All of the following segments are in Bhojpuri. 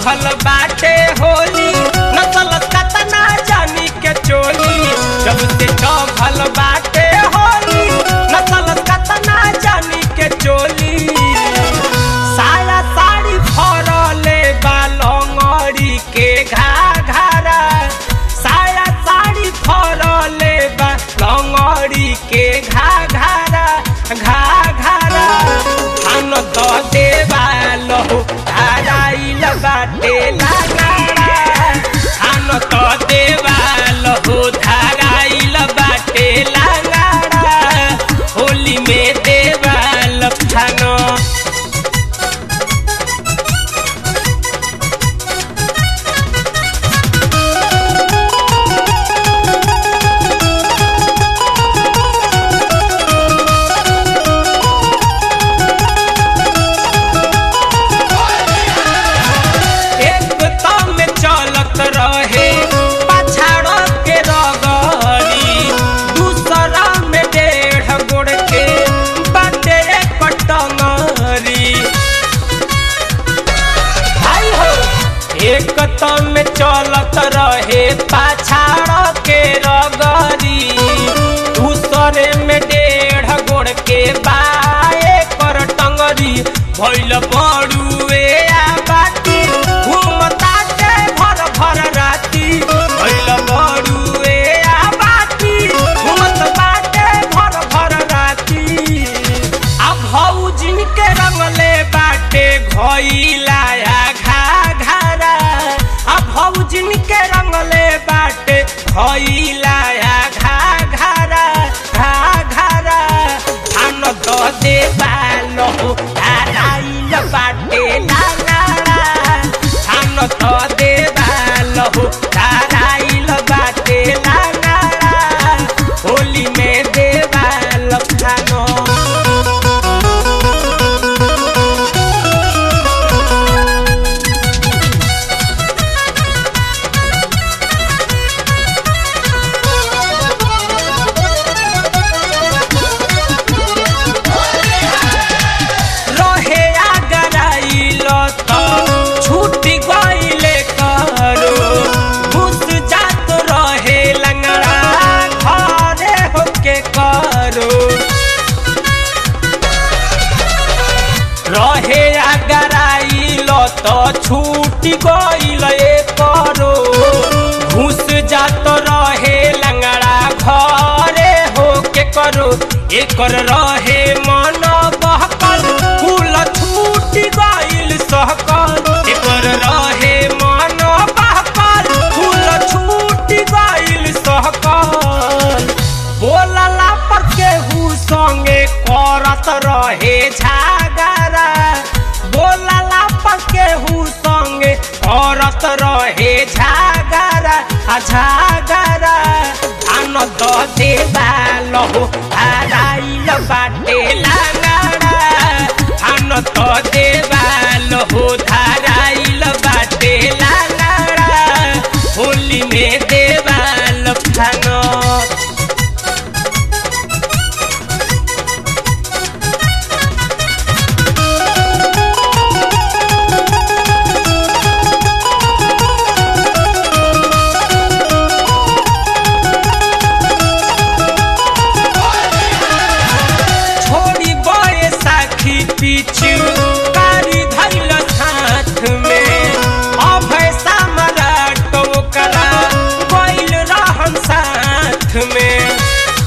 चौघल बाटे होली नसल कतना जानी के चोली जब से चौघल बाटे होली नसल कतना जानी के चोली साया साड़ी फरले बालंगड़ी के घाघरा साया साड़ी फरले बालंगड़ी के घाघरा घाघरा खान तो देवा लहु धाराइल बाटे लगाड़ा खान तो देवा लहु धाराइल बाटे लगाड़ा होली में देवा लखानो एक तो में चलत रहे पछाड़ के रगड़ी दूसरा में डेढ़ गोड़ के बाटे कटंगरी भाई हो एक तो में चलत रहे पछाड़ के रगड़ी दूसरे में डेढ़ गोड़ के बाए कर टंगरी भैल बड़ुए आ बाटी घूमता के भर भर राती भैल बड़ुए आ बाटी घूमत बाटे भर भर राती आ भौजिन के रंगले बाटे घइलाया घा घरा आ भौजिन के रंगले बाटे घइलाया घा घरा घा घरा आन दो दे बालो धाराइल बाटे लालाड़ा आन दो दे बालो धाराइल बाटे लालाड़ा होली में देवाल खानो रहे आगराइल त छूट गइले करो घुस जात रहे लंगड़ा घरे होके करो रहे आगराइल त छूट गइले करो घुस जात रहे लंगड़ा घरे होके करो एकर रहे मन बहकल कुल छूट गइल सहकल एकर रहे मन बहकल कुल छूट गइल सहकल बोलला पर केहू संगे करत रहे झागरा बोलला पर केहू संगे करत रहे झागरा आ झागरा आन द देवा लहो धाराइल बाटे लागाड़ा आन द देवा लहो धाराइल बाटे लागाड़ा होली में देवा लखानो छोड़ी बड़े साखी पीछू कारी धैल साथ में अभय सम्राट ओकरा गइल रहन साथ में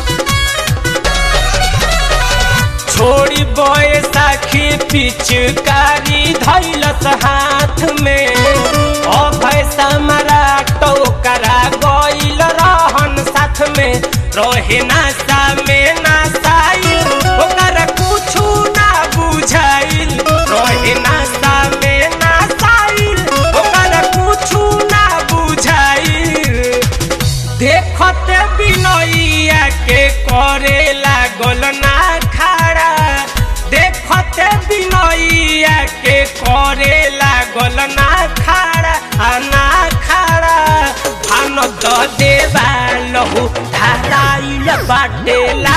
छोड़ी बड़े साखी पिचकारी धैल हाथ में अभय सम्राट ओकरा गइल रहन साथ में रहे नासा में नासाइल ओकरा कुछु ना बुझाइल रहे नासा में नासाइल ओकरा कुछु ना बुझाइल देखते बिनैया के करे लागल ना खड़ा देखते बिनैया के करे लागल ना खड़ा आ ना खड़ा भान द देवा लहु धाराइल बाटे